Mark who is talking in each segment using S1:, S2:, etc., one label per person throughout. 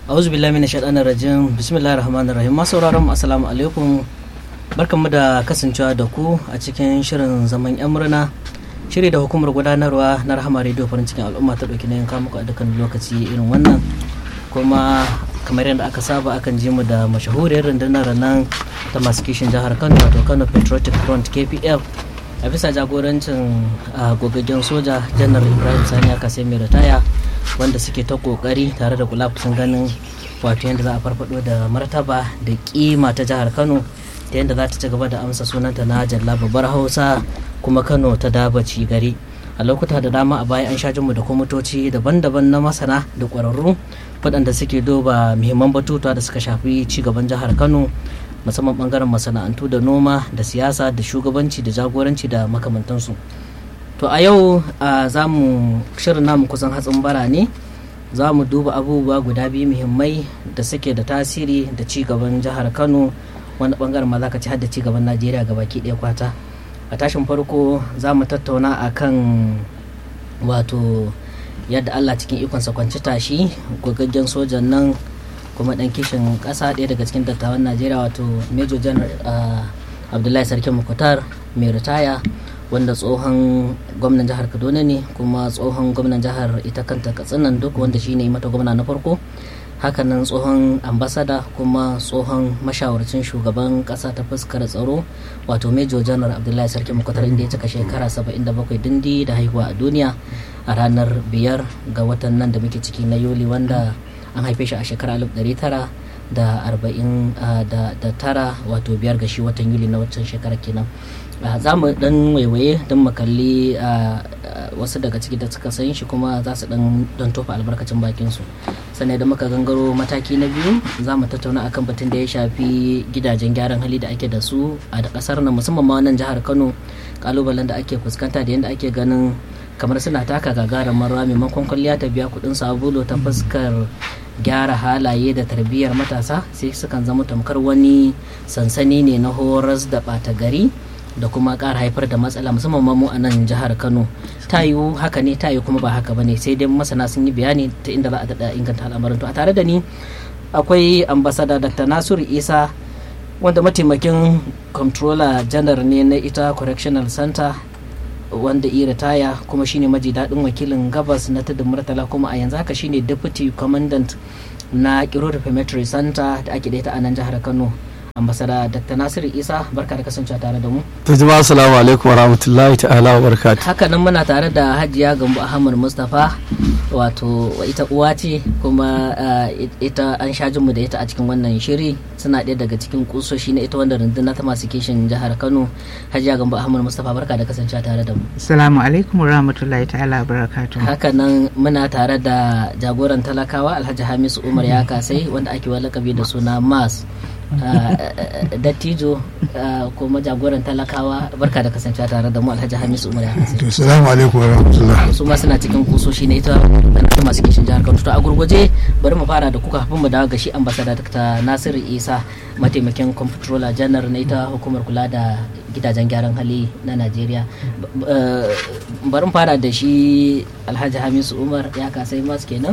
S1: auzu billahi minash shaitanir rajim bismillahir rahmanir rahim masu sauraron mu assalamu alaikum barkanmu da kasancewa da ku a cikin shirin zaman yan murna shiri da hukumar gudanarwa na rahama radio farin cikin al'umma ta dauki nayin kamuka a dukkan lokaci irin wannan kuma kamar yadda aka saba akan ji mu da mashahuriyar rundunar nan ta masu kishin jihar kano wato kano patriotic front kpf a bisa jagorancin gogaggen soja janar ibrahim sani aka sai mai ritaya wanda suke ta kokari tare da kula kusan ganin wato yadda za a farfado da martaba da kima ta jihar kano ta yadda za ta ci gaba da amsa sunanta na jalla babbar hausa kuma kano ta dabaci gari a lokuta da dama a baya an sha jinmu da kwamitoci daban-daban na masana da ƙwararru waɗanda suke duba muhimman batutuwa da suka shafi ci gaban jihar kano musamman bangaren masana'antu da noma da siyasa da shugabanci da jagoranci da makamantansu to a yau za mu shirin namu kusan hatsin bara ne za mu duba abubuwa guda biyu muhimmai da suke da tasiri da ci gaban jihar kano wani bangaren ma za ka ci har da ci gaban najeriya ga baki ɗaya kwata a tashin farko za mu tattauna a kan wato yadda allah cikin ikonsa kwanci tashi gogaggen sojan nan kuma dan kishin kasa ɗaya daga cikin dattawan najeriya wato major general abdullahi sarki mukutar mai ritaya wanda tsohon gwamnan jihar kaduna ne kuma tsohon gwamnan jihar ita kanta katsinan duk wanda shine mata gwamna na farko hakanan tsohon ambasada kuma tsohon mashawarcin shugaban kasa ta fuskar tsaro wato major general abdullahi sarki mukutar inda ya cika shekara 77 dindi da haihuwa a duniya a ranar biyar ga watan nan da muke ciki na yuli wanda an haife shi a shekarar 1900 da arba'in da tara wato biyar ga shi watan yuli na waccan shekarar kenan za mu dan waiwaye don mu kalli wasu daga ciki da suka san shi kuma za su dan don tofa albarkacin bakin su sannan da muka gangaro mataki na biyu za mu tattauna akan batun da ya shafi gidajen gyaran hali da ake da su a da kasar nan musamman ma wannan jihar kano kalubalen da ake fuskanta da yadda ake ganin kamar suna taka gagarumin rawa maimakon kwalliya ta biya kudin sabulu ta fuskar gyara halaye da tarbiyyar matasa sai sukan zama tamkar wani sansani ne na horas da ɓata gari da kuma ƙara haifar da matsala musamman mu a nan jihar kano ta yiwu haka ne ta yiwu kuma ba haka ba ne sai dai masana sun yi bayani ta inda za a daɗa inganta al'amarin to a tare da ni akwai ambasada dr nasiru isa wanda mataimakin controller janar ne na ita correctional center wanda iya ritaya kuma shine maji daɗin wakilin gabas na tudun murtala kuma a yanzu haka shine deputy commandant na kiro reformatory center da ake daita a nan jihar kano ambasada dr nasiru isa barka da kasancewa tare da mu
S2: to jama'a assalamu alaikum warahmatullahi ta'ala wa barakatuh
S1: haka nan muna tare da hajiya gambo ahmad mustapha wato ita uwa ce kuma ita an sha mu da ita a cikin wannan shiri suna ɗaya daga cikin kusoshi na ita wanda rundunar ta masu kishin jihar kano hajiya gambo ahmad mustapha barka da kasancewa tare da mu
S3: assalamu alaikum warahmatullahi ta'ala wa barakatuh
S1: haka nan muna tare da jagoran talakawa alhaji hamisu umar ya kasai wanda ake walakabi da suna mas dattijo kuma jagoran talakawa barka da kasancewa tare da mu alhaji hamisu umar ya kasai
S4: assalamu alaikum warahmatullah
S1: su ma suna cikin kusoshi na ita da masu kishin jihar kano to a gurguje bari mu fara da kuka kafin mu dawo ga shi ambasada ta nasiru isa mataimakin comptroller janar na ita hukumar kula da gidajen gyaran hali na najeriya bari mu fara da shi alhaji hamisu umar ya kasai masu kenan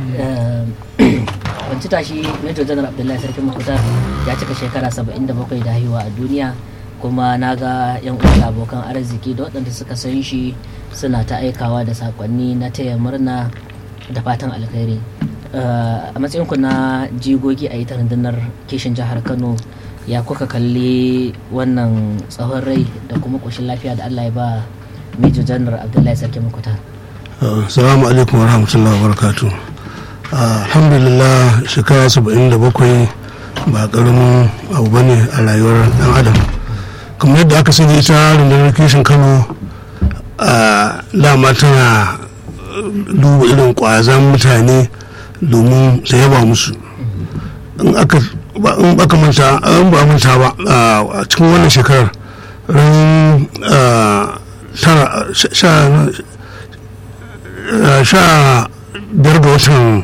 S1: kwanci tashi major general abdullahi sarki makutar ya cika shekara 77 da haihuwa a duniya kuma na ga yan uwa abokan arziki da waɗanda suka san shi suna ta aikawa da sakonni na taya murna da fatan alkhairi a matsayin ku na jigogi a ita rundunar kishin jihar kano ya kuka kalli wannan tsawon rai da kuma ƙoshin lafiya da allah ya ba major general abdullahi sarki makutar
S4: assalamu alaikum warahmatullahi wabarakatuh alhamdulillah shekara saba'in da bakwai ba karamin abu ba ne a rayuwar dan adam kamar yadda aka sani ita rundunar kishin kano a dama tana duba irin kwazan mutane domin su yaba musu in aka manta an ba manta ba a cikin wannan shekarar ran sha biyar ga watan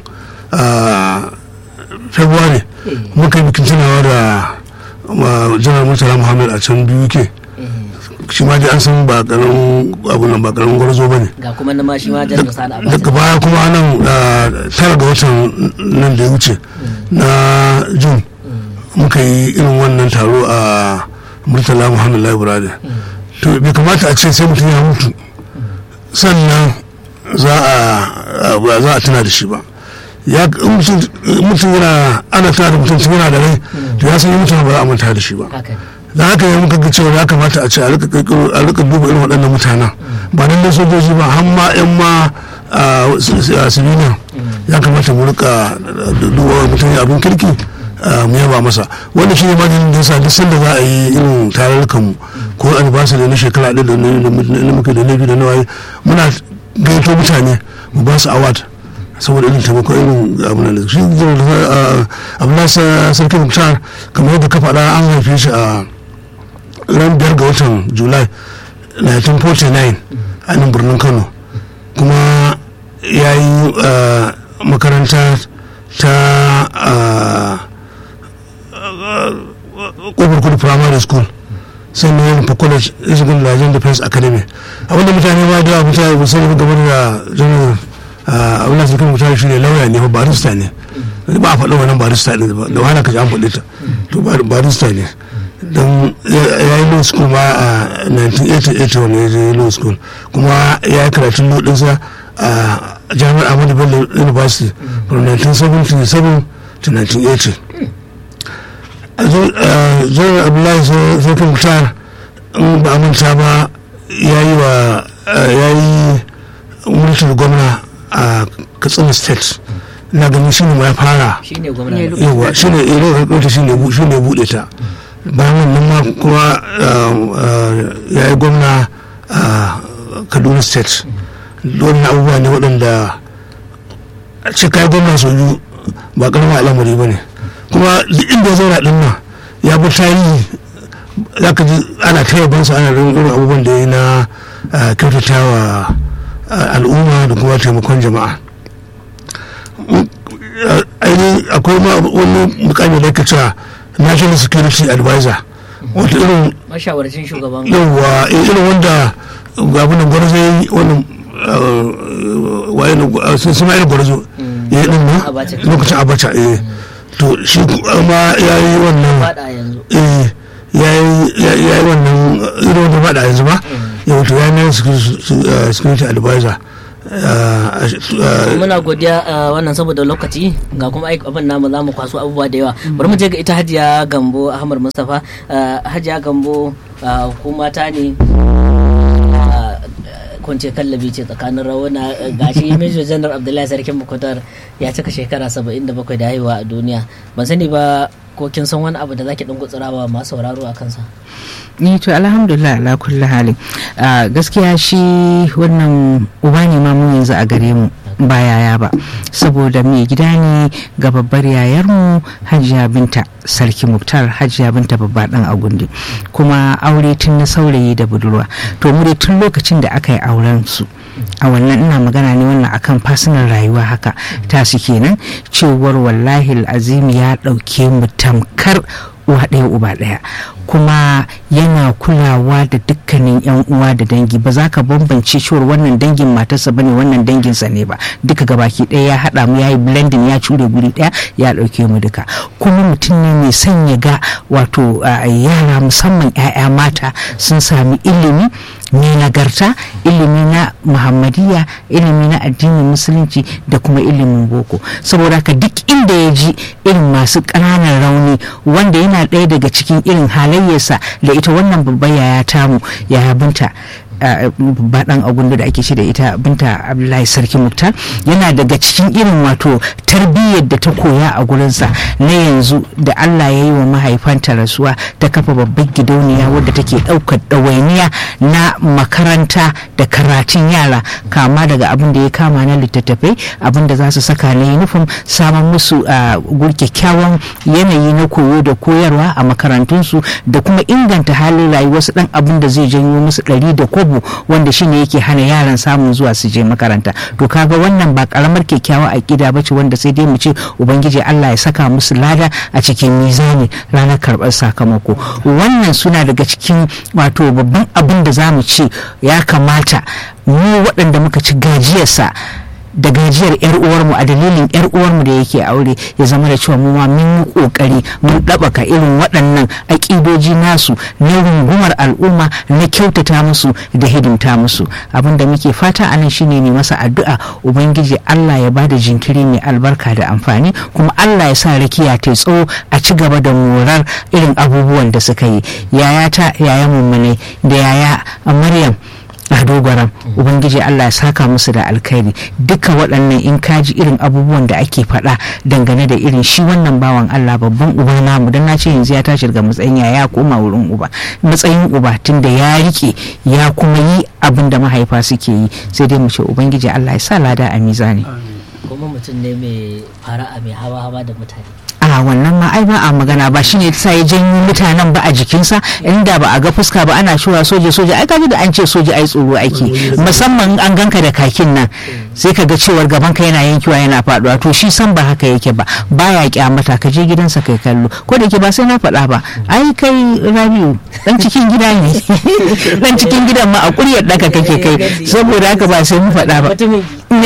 S4: february muka yi bikin tunawa da janar murtala muhammad a can biyu ke shi ma dai an san ba karamin abu nan ba karamin gwarzo ba ne
S1: ga kuma na ma shi ma jan da sani abacha
S4: daga baya kuma nan ah, tara ga watan nan da ya wuce na jun muka yi irin wannan taro a murtala muhammad library to bai kamata a ce sai mutum ya mutu sannan za a ba za a tuna da shi ba ya in mutum mutum yana ana tuna da mutum tun yana da rai to ya san mutum ba za a manta da shi ba
S1: haka ne
S4: da haka ya muka ga cewa ya kamata a ce a rika kirkiro- a rika duba irin waɗannan mutanen ba nan da sojoji ba har ma yan ma a civilian ya kamata mu rika duba mutum ya abin kirki ah, mu yaba masa wanda shi ne majin da yasa duk sanda za a yi irin tarurrukan mu ko anniversary na shekara ɗaya da na na muke da na biyu da na waye muna gaito mutane mu ba su award saboda irin taimako irin abin da shi abin sarki muktar kamar yadda ka faɗa an haife shi a ran biyar ga watan july 1949 a nan birnin kano kuma ya yi ah, makaranta ta ah, kofar kudu primary school sannan ya nufa college ya shiga Nigerian Defense Academy abinda mutane ba da mutane ba sani game da janar abin da suka mutane shi ne lauya ne ba barista ne ba a faɗa wannan barista ne ba da wahala ka ji an faɗi ta to ba- barista ne don ya yi law school ma a 1988 wani ya je law school kuma ya yi karatun law ɗinsa a jami'ar Ahmadu Bello University from 1977 to 1980 zuwa abdullahi sarki mutar in ba a manta ba ya yi wa ya yi mulkin gwamna a katsina state na ganin shi ne ma ya fara
S1: shi ne gwamna
S3: Ne,
S4: yawa shi ne ilo ɗauta shi ne bu- shi ne buɗe ta bayan wannan ma kuma ya yi gwamna a kaduna state wannan abubuwa ne waɗanda a ce kai gwamna sau biyu ba ƙaramin al'amari ba ne kuma duk inda ya zauna ɗin nan ya bi tarihi za ka ji ana ta yabansa ana rin irin abubuwan da ya yi na ah, kyautatawa ah, al'umma da kuma taimakon jama'a ainihin akwai ma wani mukami da ake cewa national security advisor wata irin
S1: mashawarcin shugaban
S4: yawwa irin wanda gabunan gwarzo ya yi wannan waye ne sun suna irin gwarzo ya yi din nan
S1: Abacha.
S4: lokacin abacha eh to shi ma ya yi wannan
S1: fada yanzu
S4: eh ya yi ya yi wannan irin wanda ba da yanzu ba yau to ya yi national security- security advisor Ah, ah,
S1: muna godiya a wannan saboda lokaci ga kuma aiki abin namu za mu kwaso abubuwa da yawa bari mu je ga ita hajiya gambo ahmad mustapha Ah, hajiya gambo ah, ku mata ne ah, kunce kallabi ce tsakanin rawuna gashi major general abdullahi sarkin mukutar ya cika shekara 77 da haihuwa a duniya ban sani ba ko kin san wani abu da zaki dan gutsurawa masu sauraro a kansa
S3: ni to alhamdulillah ala kulli halin Ah, gaskiya shi wannan uba ne ma mu yanzu a gare mu ba yaya ba saboda mai gida ne ga babbar yayarmu hajiya binta sarki muktar hajiya binta babba dan agundi kuma aure tun na saurayi da budurwa to mu dai tun lokacin da aka yi auren su a wannan ina magana ne wannan akan fasinar rayuwa haka tasu kenan cewar wallahi azim ya ɗauke mu tamkar uwa ɗaya uba ɗaya kuma yana kulawa da dukkanin yan uwa da dangi ba za ka bambance cewar wannan dangin matarsa bane wannan danginsa ne ba duka gabaki ɗaya ya haɗa mu ya yi blending ya cure guri ɗaya ya ɗauke mu duka kuma mutum ne mai son ya ga wato a, yara musamman 'ya'ya mata sun sami ilimi mai nagarta ilimi na muhammadiyya ilimi na addinin musulunci da kuma ilimin boko saboda haka duk inda ya ji irin masu ƙananan rauni wanda yana ɗaya daga cikin irin halayyarsa da ita wannan babbar yaya tamu yaya binta babba dan agundu da ake ce da ita binta abdullahi sarki muktar yana daga cikin irin wato tarbiyyar da ta koya a gurinsa na yanzu da allah ya yi wa mahaifanta rasuwa ta kafa babbar gidauniya wadda take ɗaukar ɗawainiya na makaranta da karatun yara kama daga abin da ya kama na littattafai abin da za su saka na yunifom samun musu kyakkyawan yanayi na koyo da koyarwa a makarantunsu da kuma inganta halin rayuwarsu dan abin da zai janyo musu ɗari da kobo wanda shine yake hana yaran samun zuwa su je makaranta to kaga wannan ba karamar kyakkyawa aƙida ba ce wanda sai dai mu ce ubangiji Allah ya saka musu lada a cikin mizani ranar karɓar sakamako wannan suna daga cikin wato babban abin da za mu ce ya kamata mu waɗanda muka ci gajiyarsa da gajiyar yar uwarmu a dalilin yar uwarmu da yake aure ya zama da cewa mu ma mun yi kokari mun ɗabaka irin waɗannan aƙidoji nasu na rungumar al'umma na kyautata musu da hidimta musu abin da muke fata a nan shine ne masa addu'a ubangiji Allah ya bada jinkiri mai albarka da amfani kuma Allah ya sa rakiya ta tsawo a ci gaba da morar irin abubuwan da suka yi yayata yaya mummune da yaya Maryam a dogaran ubangiji allah ya saka musu da alkhairi duka waɗannan in kaji irin abubuwan da ake faɗa dangane da irin shi wannan bawan allah babban uba namu don na ce yanzu ya tashi daga matsayin ya ya koma wurin uba matsayin uba tunda ya rike ya kuma yi abin da mahaifa suke yi sai dai mu ce ubangiji allah ya sa lada a mizani
S1: kuma mutum ne mai fara'a mai hawa-hawa da mutane
S3: a wannan ma ai ba a magana ba shine sa ya janyo mutanen ba a jikinsa inda ba a ga fuska ba ana cewa soja soja ai kaji da an ce soja ai tsoro ake musamman an ganka da kakin nan sai ka ga cewar gaban ka yana yankewa yana faduwa to shi san ba haka yake ba baya kyamata ka je gidansa kai kallo ko da yake ba sai na faɗa ba ai kai rabiu dan cikin gida ne dan cikin gidan ma a kuryar daka kake kai saboda haka ba sai mu faɗa ba ne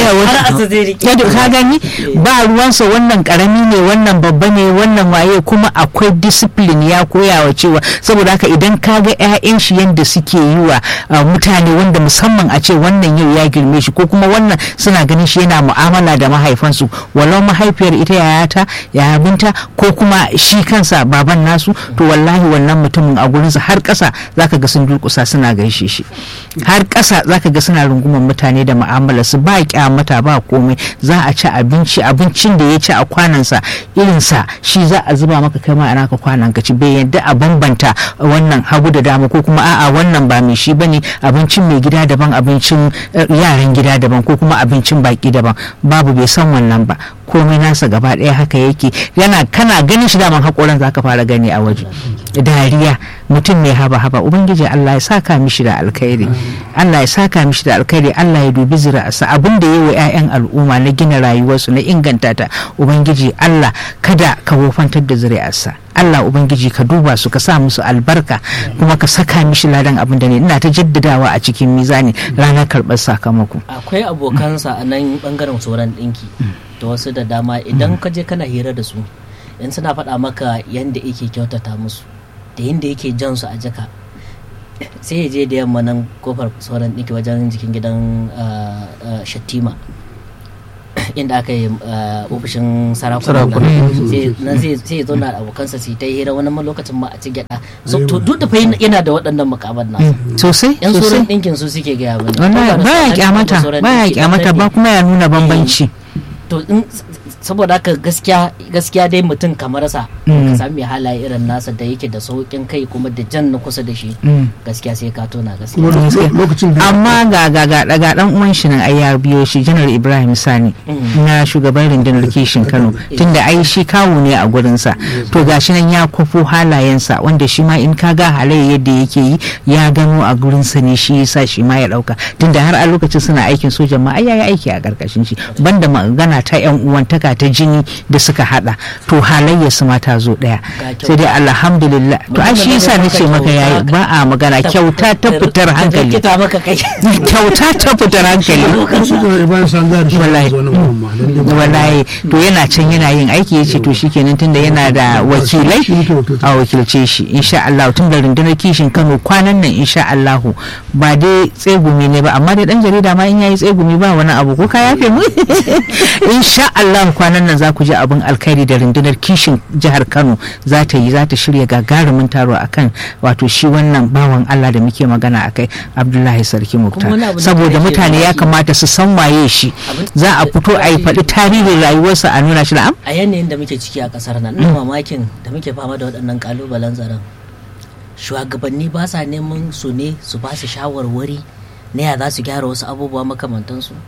S3: wata ka gani ba ruwansa wannan karami ne wannan babba ne wannan waye kuma akwai discipline ya koya wa cewa saboda haka idan ka ga 'ya'yan shi yadda suke yi wa mutane wanda musamman a ce wannan yau ya girme shi ko kuma wannan suna ganin shi yana mu'amala da mahaifansu walau mahaifiyar ita yayata yaya binta ko kuma shi kansa baban nasu to wallahi wannan mutumin a gurinsa har ƙasa zaka ga sun durƙusa suna gaishe shi har ƙasa zaka ga suna rungumar mutane da mu'amala su ba kyamata ba komai za a ci abinci abincin da ya ci a kwanansa irinsa shi za a zuba maka kai ma a naka kwanan ka ci bai yadda a bambanta wannan hagu da dama ko kuma a'a wannan ba mai shi bane abincin mai gida daban abincin yaran gida daban ko kuma abincin baki daban babu bai san wannan ba komai nasa gaba ɗaya haka yake yana kana ganin shi daman hakoran zaka fara gani a waje dariya mutum mai haba haba ubangiji Allah ya saka mishi da alkhairi Allah ya saka mishi da alkhairi Allah ya dubi zira'arsa abin da yayi wa 'ya'yan al'umma na gina rayuwarsu na inganta ta ubangiji Allah kada ka wofantar da zuri'arsa Allah Ubangiji ka duba su ka sa musu albarka kuma ka saka mishi ladan abin da ne ina ta jaddadawa a cikin mizani ranar karɓar sakamako.
S1: akwai abokansa a nan bangaren tsoron ɗinki da wasu da dama idan ka je kana hira da su in suna faɗa maka yadda yake kyautata musu da yadda yake jan su a jaka sai ya je da yamma nan kofar tsoron ɗinki wajen jikin gidan shattima inda aka yi ofishin sarakuna sai ya zauna da abokansa su ta hira wani lokacin ma a ci gyada to duk da fa yana da waɗannan makaman nasa
S3: sosai
S1: yan tsoron ɗinkin su suke gaya mani
S3: baya kyamata baya kyamata ba kuma ya nuna bambanci
S1: to saboda haka gaskiya gaskiya dai mutum kamar sa ka sami halaye irin nasa da yake da saukin kai kuma da jan na kusa da shi gaskiya sai ka tona gaskiya
S3: amma ga ga ga daga dan uwan shi nan ai ya biyo shi janar Ibrahim Sani na shugaban rundunar kishin Kano tunda ai shi kawo ne a gurin sa to gashi nan ya kwafo halayensa wanda shi ma in ka ga halayya yadda yake yi ya gano a gurin sa ne shi yasa shi ma ya dauka tunda har a lokacin suna aikin sojan ma ai yayi aiki a karkashin shi banda magana ta yan uwantaka ta jini da suka hada to halayya su ma ta zo daya sai dai alhamdulillah to ai shi yasa nace maka yayi ba a magana kyauta ta fitar hankali kyauta ta fitar hankali wallahi to yana can yana yin aiki yace to shikenan tunda yana da wakilai a wakilce shi insha Allah tun da rundunar kishin Kano kwanan nan insha Allah ba dai tsegumi ne ba amma dai dan jarida ma in yayi tsegumi ba wani abu ko ka yafe mu insha Allah kwanan nan za ku ji abin alkhairi da rundunar kishin jihar Kano za ta yi za ta shirya gagarumin taro akan wato shi wannan bawan Allah da muke magana akai Abdullahi Sarki Muktar saboda mutane ya kamata su san waye shi za a fito a yi faɗi tarihin rayuwarsa a nuna shi na'am
S1: a yanayin da muke ciki a kasar nan ina mamakin da muke fama da waɗannan kalubalen tsaron shugabanni ba sa neman su ne su ba su shawarwari na ya za su gyara wasu abubuwa makamantansu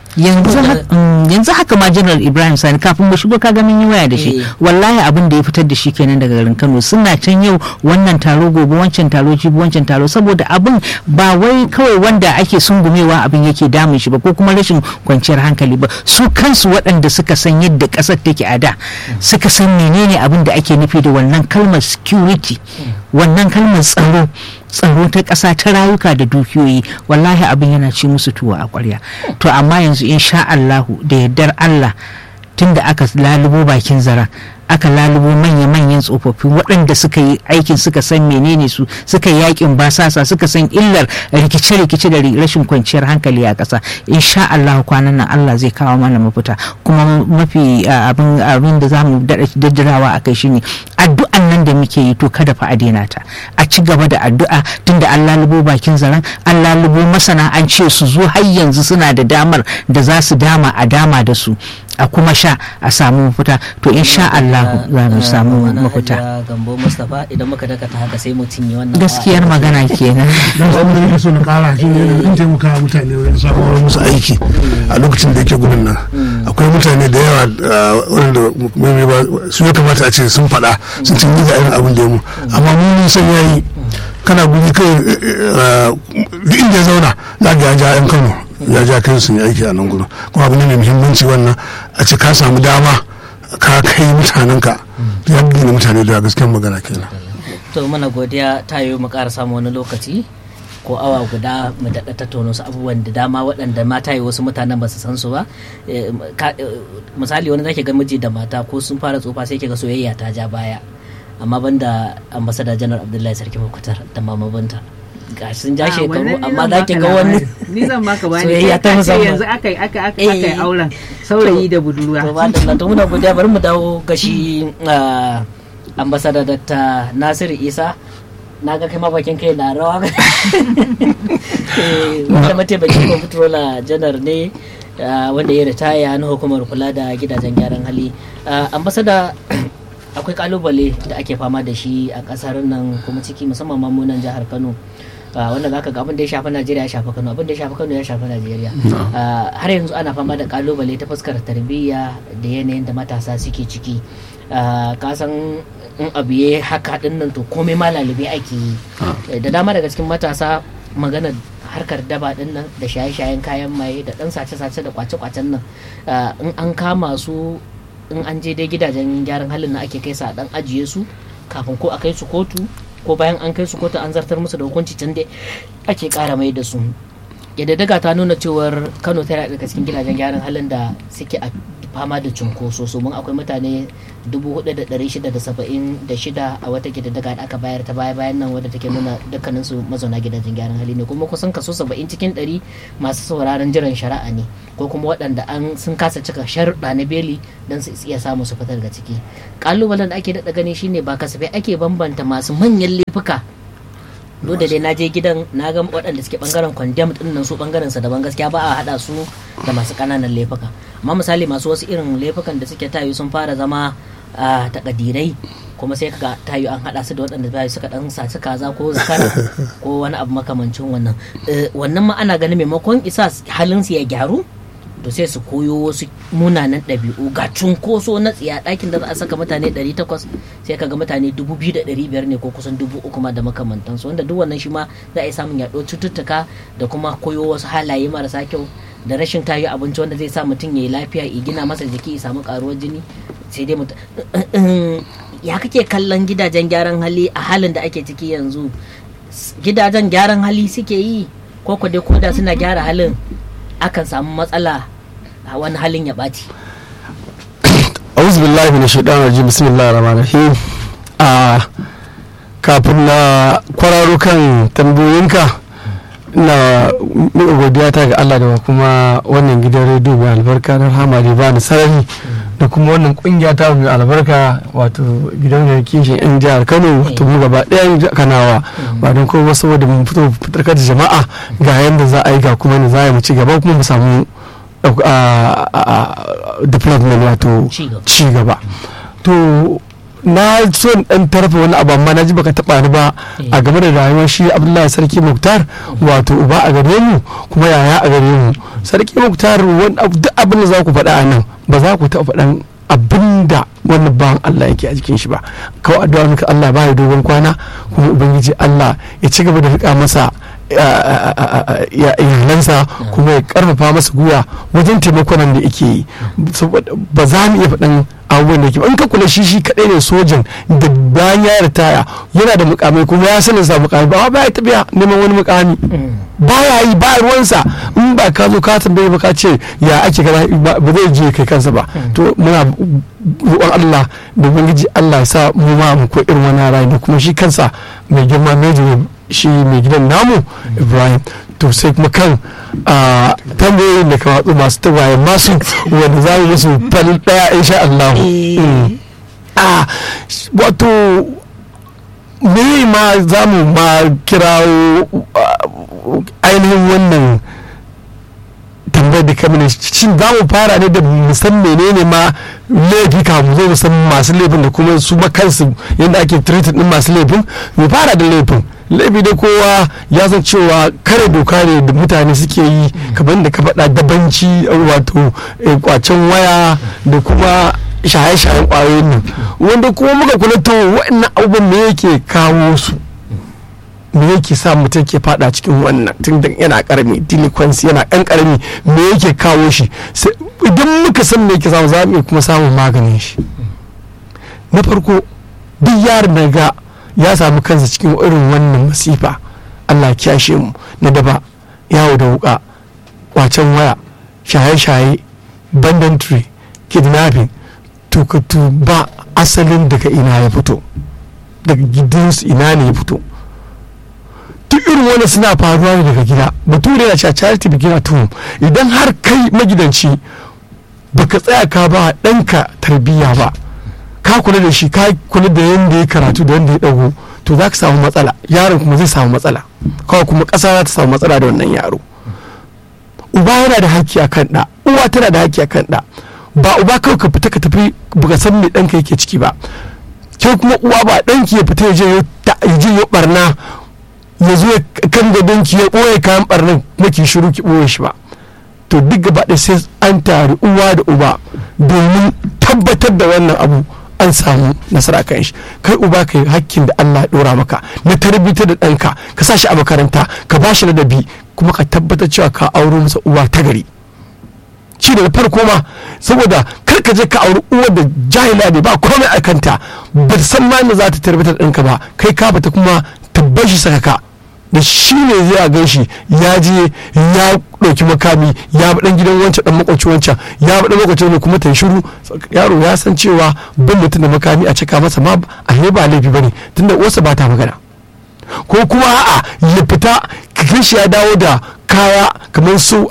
S3: yanzu haka- mm, yanzu haka ma general ibrahim sani kafin mu shigo kaga mun yi waya da shi
S1: Eh.
S3: wallahi abin da ya fitar da shi kenan daga garin kano suna can yau wannan taro gobe wancan taro jibi wancan taro saboda abin ba wai kawai wanda ake sungumewa abin yake damun shi ba ko kuma rashin kwanciyar hankali ba su kansu waɗanda suka san yadda ƙasar take a da suka san menene abin da ake nufi da wannan kalmar security wannan kalmar tsaro tsaro ta ƙasa ta rayuka da dukiyoyi wallahi abin yana ci musu tuwo a ƙwarya to amma yanzu insha Allahu da yardar Allah tunda aka lalubo bakin zaren aka lalubo manya-manyan tsofaffin waɗanda suka yi aikin suka san menene su suka yi yakin basasa suka san illar rikice-rikice da ri- rashin kwanciyar hankali a ƙasa insha Allah kwanan nan Allah zai kawo mana mafita kuma mafi ah, abin abin da zamu daɗa daddarawa a kai shine addu'an nan da muke yi to kada fa a daina ta a ci gaba da addu'a tunda an lalubo bakin zaren an lalubo masana an ce su zo har yanzu suna da damar da za su dama a dama da su a kuma sha a samu mafita to insha Allah za mu samu mafita
S1: Hajiya Gambo Mustapha idan muka dakata haka sai mu cinye wannan
S3: gaskiyar magana kenan
S4: don abin da nake so na kara shi ne in taimaka wa mutane wajen samun musu aiki a lokacin da yake gudun nan akwai mutane da yawa ah, wanda mai ba su ya kamata a ce sun faɗa sun cin ga irin abin da ya mu amma mun mun san yayi kana guri kai ah, duk inda ya zauna za ga ya ja yan Kano ya ja kai sun yi aiki a nan gurin kuma abu ne mai muhimmanci wannan a ce ka samu dama ka kai mutanenka ya gina mutane da gaskiyar magana kenan
S1: to mana godiya ta yi mu ƙara samu wani lokaci ko awa guda mu daɗa tattauna su abubuwan da dama waɗanda mata yi wasu mutanen ba su san su ba Eh, ka- eh, misali wani zaki ga miji da mata ko sun fara tsufa sai ga soyayya ta ja baya amma banda ambasada janar abdullahi sarki makutar da mama binta ga sun ja shekaru amma za ki ga wani
S3: ni zan baka
S1: Soyayya ta musamman.
S3: yanzu aka yi aka aka
S1: Eh.
S3: aka yi auren saurayi da budurwa
S1: to ba da to muna godiya bari mu dawo ga shi ah, ambasada Dr. Nasiru Isa na ga kai ma bakin kai na rawa Eh, wanda mataimakin comptroller janar ne ah, wanda ya ritaya na hukumar kula da gidajen gyaran hali Ah, ambasada akwai kalubale da ake fama da shi a kasar nan kuma ciki musamman mamunan jihar Kano Ah, wanda zaka ga abin da ya shafi Najeriya ya shafi Kano abin da ya shafi Kano ya shafi Najeriya Ah, har yanzu ana fama da kalubale ta fuskar tarbiyya da yanayin da matasa suke ciki Ah, ka san in abu ya haka din nan to komai ma lalube ake yi Eh, da dama daga cikin matasa maganar harkar daba din nan da shaye-shayen kayan maye da dan sace-sace da kwace-kwacen nan Ah, in an kama su in an je dai gidajen gyaran halin na ake kai su a dan ajiye su kafin ko a kai su kotu ko bayan an kai su kotu an zartar musu da hukunci can dai ake kara mai da su daga ta nuna cewar kano tana daga cikin gidajen gyaran halin da suke a fama da cunkoso so mun akwai mutane 4,676 a wata gidaddaga da aka bayar ta baya bayan nan wadda take nuna dukkanin su mazauna gidajen gyaran hali ne kuma kusan kaso 70 cikin 100 masu sauraron jiran shari'a ne ko kuma waɗanda an sun kasa cika sharuɗa na beli don su iya samu su fita daga ciki kalubalen da ake daɗa gani shine ba kasafai ake bambanta masu manyan laifuka duk da dai na je gidan na ga waɗanda suke bangaren condemned din nan su bangaren sa daban gaskiya ba a hada su da masu kananan laifuka amma misali masu wasu irin laifukan da suke tayu sun fara zama a takadirai kuma sai kaga tayu an hada su da waɗanda tayu suka dan saci kaza ko zakara ko wani abu makamancin wannan Eh, wannan ma ana ganin maimakon isa halin su ya gyaru to sai su koyo wasu munanan ɗabi'u ga cunkoso na tsiya ɗakin da za a saka mutane 800 sai kaga mutane 2,500 ne ko kusan 3,000 ma da makamantansu wanda duk wannan shi ma za a yi samun yaɗo cututtuka da kuma koyo wasu halaye marasa kyau da rashin tayi abinci wanda zai sa mutum ya yi lafiya ya gina masa jiki ya samu karuwar jini sai dai mutum ya kake kallon gidajen gyaran hali a halin da ake ciki yanzu gidajen gyaran hali suke yi ko ko dai koda suna gyara halin akan samu matsala a wani halin ya ɓaci
S2: auzu billahi min shaitan rajim bismillahir rahmanir rahim a kafin na kwararo kan tambayoyinka ina miƙa godiya ta ga Allah da kuma wannan gidan rediyo mai albarka na rahama da ba ni sarari da kuma wannan kungiya ta mai albarka wato gidan da kishin yan jihar Kano wato mu gaba ɗayan kanawa ba don kuma saboda mun fito fitarkar da jama'a ga yadda za a yi ga kuma ne za a yi mu ci gaba kuma mu samu development wato
S1: Ci gaba.
S2: ci gaba to na so in dan tarfa wani abu amma na ji baka taba ni ba a game da rayuwar shi abdullahi sarki muktar wato uba a gare mu kuma yaya a gare mu sarki muktar wani abu- duk abin da za ku faɗa a nan ba za ku taɓa faɗan abin da wannan bawan Allah yake a jikin shi ba kawai addu'a muka Allah ba ya dogon kwana kuma ubangiji Allah ya ci gaba da rika masa ya- iyalansa kuma ya karfafa masa gwiwa wajen taimakon da yake yi saboda ba za mu iya faɗan abubuwan da yake ba in ka kula shi shi kaɗai ne sojan da bayan ya ritaya yana da mukamai kuma ya sanin sa mukamai ba ba ya tafiya neman wani mukami baya yi ba ruwansa in ba ka zo ka tambaye ba ka ce ya ake kaza ba ba zai je kai kansa ba to muna roƙon Allah da ubangiji Allah ya sa mu ma mu ko irin wani rayu da kuma shi kansa mai girma mejo shi mai gidan namu Ibrahim to sai kuma kan a tambayoyin da ka watsu masu tawaye masu wanda za mu musu falin daya insha Allah Mm. a wato me ma za mu ma kirawo uh, ainihin wannan tambayar da kamar shin za mu fara ne da musan menene ma laifi kafin zo musan masu laifin da kuma su ma kansu yadda ake treated din masu laifin mu fara da laifin laifi da kowa ya san cewa kare doka ne da mutane suke yi kamar da ka faɗa dabanci wato eh, kwacen waya da kuma shaye-shayen ƙwayoyin nan wanda kuma muka kula to waɗannan abubuwan me yake kawo su me yake sa mutum ke fada cikin wannan tun da yana karami delinquency yana ɗan karami me yake kawo shi Sai- idan muka san me yake samu za mu iya kuma samun maganin shi na farko duk yaron da ga ya samu kansa cikin irin wannan masifa Allah ya kiyashe mu na daba yawo da wuka kwacen waya shaye-shaye banditry kidnapping to ka ba asalin daga ina ya fito daga gidansu ina ne ya fito duk irin wani suna faruwa ne daga gida bature na cewa charity begin at home idan har kai magidanci baka tsaya ka ba ɗanka tarbiyya ba ka kula da shi ka kula da yadda ya karatu da yadda ya ɗago to za ka samu matsala yaron kuma zai samu matsala kawai kuma ƙasa za ta samu matsala da wannan yaro uba yana da haƙƙi a kan ɗa uwa tana da haƙƙi a kan ɗa ba uba kawai ka fita ka tafi baka san me ɗanka yake ciki ba ke kuma uwa ba ɗanki ya fita ya je ya ta- ya je ya barna ya zo ya kan gadonki ya ɓoye kayan barnan kuma ki shiru ki ɓoye shi ba to duk gaba ɗaya sai an tari uwa da uba domin tabbatar da wannan abu an samu nasara kan shi kai uba kai hakkin da Allah ya dora maka na tarbiyyar da ɗanka ka sa shi a makaranta ka ba shi ladabi kuma ka tabbatar cewa ka auro masa uwa ta gari shi da farko ma saboda kar ka je ka auri uwar da jahila ne ba komai a kanta ba ta san ma inda za ta tarbiyyar ɗanka ba kai ka bata kuma tabbar shi saka ka da shi ne zai gan shi ya je ya ɗauki makami ya bi ɗan gidan wancan ɗan makwaci wancan ya bi ɗan makwaci ne kuma ta yi shiru yaro ya san cewa bin mutum da makami a cika masa ma a ba laifi bane tunda uwarsa ba ta magana ko kuma a'a ya fita kakan shi ya dawo da kaya kamar su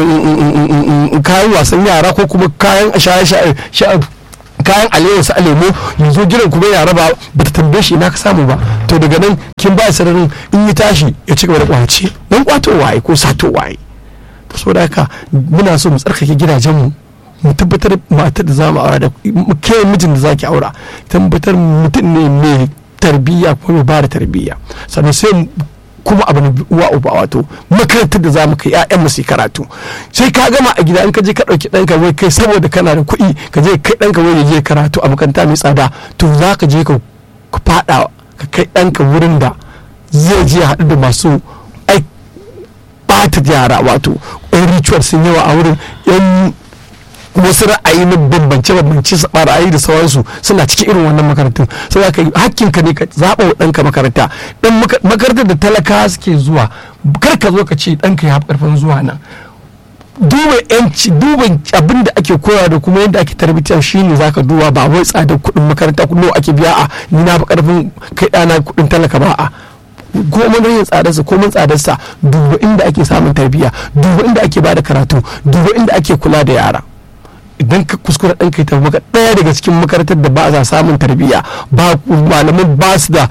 S2: kayan wasan yara ko kuma kayan shaye-shaye kayan alewa su alemo yanzu jiran kuma ya raba ba ta tambaye shi ina ka samu ba to daga nan kin ba sararin in yi tashi ya ci gaba da kwace don kwato waye ko sato waye to saboda haka muna so mu tsarkake gidajenmu mu tabbatar matar da za mu aura da ke mijin da zaki aura tabbatar mutum ne mai tarbiyya ko mai ba da tarbiyya sannan sai kuma abu na uwa uba wato makarantar da za mu kai ƴaƴan mu su karatu sai ka gama a gida in ka je ka ɗauki ɗanka wai kai saboda kana da kuɗi ka je kai ɗanka wai ya je karatu a makaranta mai tsada to za ka je ka faɗa ka kai ɗanka wurin da zai je haɗu da masu ai ɓata yara wato yan ritual sun yawa a wurin yan wasu ra'ayi na bambance bambance su ra'ayi da sauransu suna cikin irin wannan makarantun sai za ka yi hakkin ka ne ka zaɓa wa ɗanka makaranta dan makarantar da talaka suke zuwa kar ka zo ka ce ɗanka ya ƙarfin zuwa nan duba yanci duba abin da ake koya da kuma yadda ake tarbiyya shine zaka duba ba wai tsadar kuɗin makaranta kuɗin ake biya a ni na fi ƙarfin kai ɗana kuɗin talaka ba a komin rayin tsadarsa komin tsadarsa duba inda ake samun tarbiyya duba inda ake bada karatu duba inda ake kula da yara idan ka kuskura ɗan kai tafi maka ɗaya daga cikin makarantar da ba a samun tarbiyya ba malaman ba su da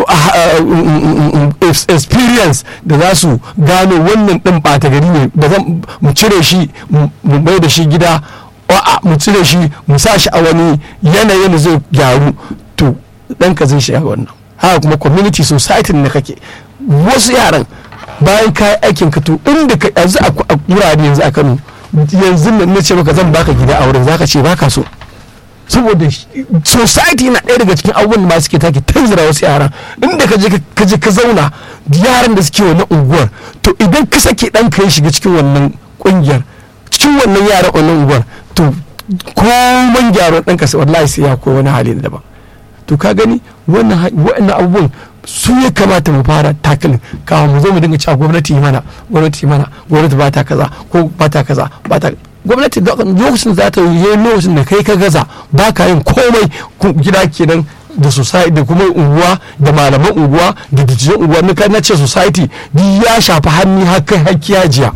S2: experience da za su gano wannan ɗin ɓata gari ne da zan mu cire shi mu mai da shi gida a'a mu cire shi mu sa shi a wani yanayin da zai gyaru to ɗanka zai shiga wannan haka kuma community society da kake wasu yaran bayan ka yi aikin ka to inda ka yanzu a wurare yanzu a Kano yanzu nan na ce maka zan baka gida a wurin zaka ce baka so saboda society na ɗaya daga cikin abubuwan da masu ke take tanzira wasu yaran inda ka je ka je ka zauna yaran da suke wannan unguwar to idan ka sake ɗan ka ya shiga cikin wannan ƙungiyar cikin wannan yaran wannan unguwar to komai gyaran ɗan ka wallahi sai ya koyi wani hali na daban to ka gani wannan abubuwan su ya kamata mu fara takalin kawo mu zo mu dinga cewa gwamnati yi mana gwamnati yi mana gwamnati ba ta kaza ko ba ta kaza ba ta gwamnati lokacin za ta yi lokacin da kai ka gaza ba ka yin komai gida kenan da society da kuma unguwa da malaman unguwa da dijiyan unguwa na na ce society duk ya shafi hannu hakan hakki hajiya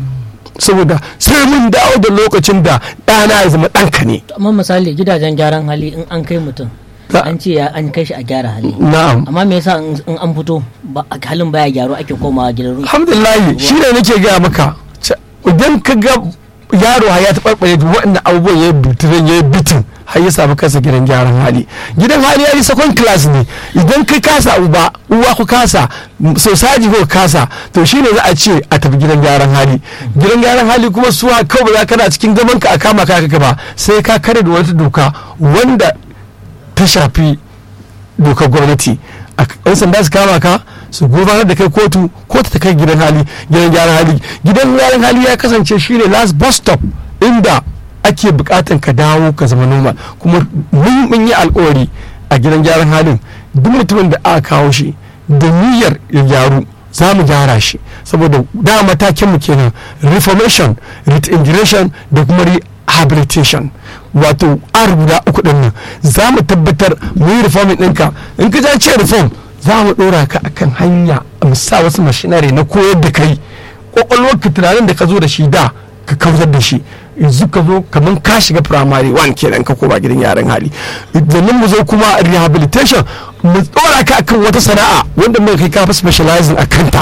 S2: saboda sai mun dawo da lokacin da ɗana ya zama ɗanka ne
S1: amma misali gidajen gyaran hali in an kai mutum an ce an kai shi a gyara hali
S2: na'am
S1: amma me yasa in an fito halin baya gyaro ake komawa gidan
S2: alhamdulillah shi ne nake gaya maka idan ka ga yaro ya taɓarɓare waɗannan abubuwan ya yi bitirin ya yi bitin har ya samu kansa gidan gyaran hali gidan hali ya yi second class ne idan kai kasa uba uwa ku kasa society ko kasa to shine za a ce a tafi gidan gyaran hali gidan gyaran hali kuma su kawai ba za kana cikin zaman ka a kama ka ka ba sai ka kare da wata doka wanda ta shafi dokar gwamnati yan sanda su kama ka su gudanar da kai kotu kotu ta kai gidan hali gidan gyaran hali gidan gyaran hali ya kasance shine last bus stop inda ake bukatan ka dawo ka zama normal kuma mun yi alkawari a gidan gyaran halin duk mutumin da aka kawo shi da niyyar ya gyaru za mu gyara shi saboda da matakin mu kenan reformation reintegration da kuma rehabilitation wato an guda uku din nan za mu tabbatar mu yi reforming ɗinka in ka ce reform za mu ɗora ka akan hanya mu sa wasu mashinare na koyar da kai kwakwalwarka tunanin da ka zo da shi da ka kawar da shi yanzu ka zo kamar ka shiga primary one kenan ka koma gidan yaran hali sannan mu zo kuma rehabilitation mu ɗora ka akan wata sana'a wanda muka kai kafa specializing a kanta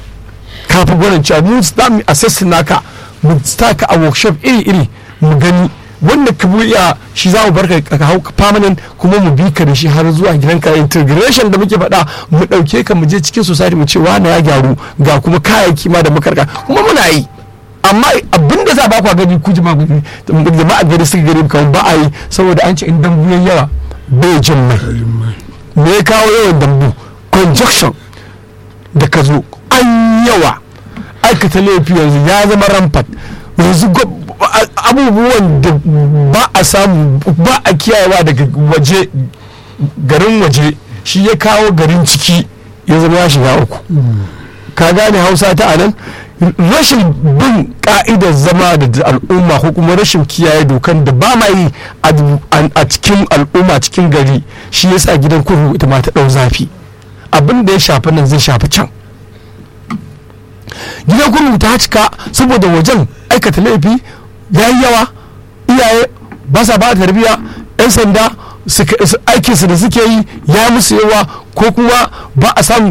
S2: kafin gwanin cewa mu za mu assess naka mu ka a workshop iri-iri mu gani wanda ka buya shi za mu barka ka hau permanent kuma mu bi ka da shi har zuwa gidanka integration da muke faɗa mu ɗauke ka mu je cikin society mu ce wani ya gyaru ga kuma kayayyaki ma da makarka kuma muna yi amma abin da za ba ku gani ku jama'a gani jama'a gari suka gari kamar ba a yi saboda an ce in dambu yayi yawa bai jin mai me ya kawo yawan dambu conjunction da ka zo an yawa aikata laifi yanzu ya zama rampart yanzu abubuwan da ba a samu ba a kiyayewa daga waje garin waje shi ya kawo garin ciki ya zama ya shiga uku ka gane hausa ta anan rashin bin ka'idar zama da al'umma ko kuma rashin kiyaye dokan da ba ma yi a cikin al'umma cikin gari shi yasa gidan kurhu ita ma ta ɗau zafi abin da ya shafi nan zai shafi can gidan kurhu ta cika saboda wajen aikata laifi ya yi yawa iyaye ba sa ba tarbiyya 'yan sanda aikinsu da suke yi ya musu yawa ko kuma ba a samu